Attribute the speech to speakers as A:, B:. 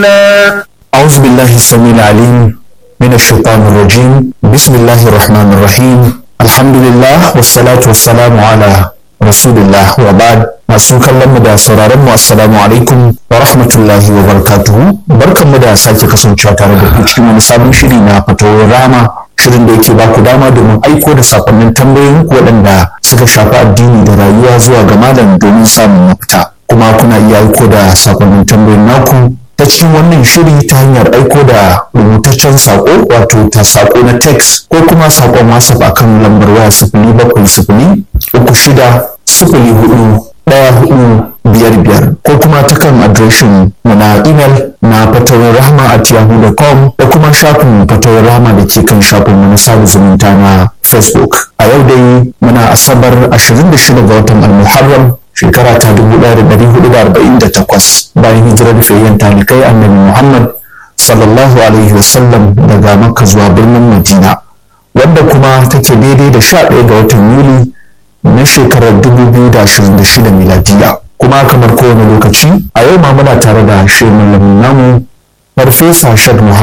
A: علينا
B: أعوذ بالله السميع العليم من الشيطان الرجيم بسم الله الرحمن الرحيم الحمد لله والصلاة والسلام على رسول الله وبعد masu kallon mu da sauraron mu assalamu alaikum wa rahmatullahi wa barakatuhu barkan mu da sake kasancewa tare da ku cikin wani sabon shiri na fatawar rama shirin da yake ba ku dama domin aiko da sakonnin tambayoyin ku waɗanda suka shafi addini da rayuwa zuwa ga malam domin samun mafita kuma kuna iya aiko da sakonnin tambayoyin naku ta cikin wannan shiri ta hanyar aiko da rubutaccen sako wato ta sako na text ko kuma sakon whatsapp akan lambar waya sifili bakwai sifili uku shida sifili hudu ɗaya hudu biyar biyar ko kuma ta kan adireshin mu na imel na fatawar rahama at yahoo.com da kuma shafin fatawar rahama da ke kan shafin mu na sada zumunta na facebook a yau dai muna asabar 26 ga watan al-muharram shekara ta 1448 bayan hijirar fayyan talikai annabi muhammad sallallahu alaihi wasallam daga makka zuwa birnin madina wadda kuma take daidai da 11 ga watan yuli na shekarar 2026 miladiya kuma kamar kowane lokaci a yau ma muna tare da shirin malamin namu farfesa shad muhammad